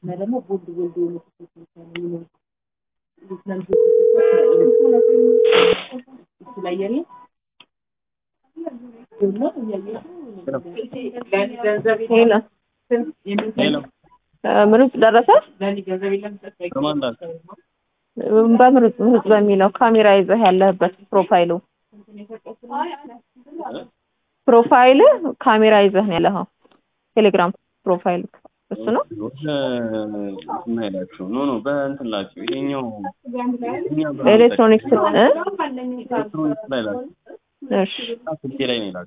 እና ደግሞ ቦልድ ቦልድ የሆኑ እሱ ላይ የለ ሄሎ ሄሎ ምሩጽ ደረሰ በማን ላክ? በምሩጽ ምሩጽ በሚለው ካሜራ ይዘህ ያለህበት ፕሮፋይሉ ፕሮፋይል ካሜራ ይዘህ ነው ያለኸው ቴሌግራም ፕሮፋይል እሱ ነው እንትን አይላችሁ ኖ ኖ በእንትን ላችሁ ይሄኛው ይሄኛው ኤሌክትሮኒክስ እ ኤሌክትሮኒክስ ላይ ላችሁ እሺ ስልኬ ላይ ነው ይላችሁ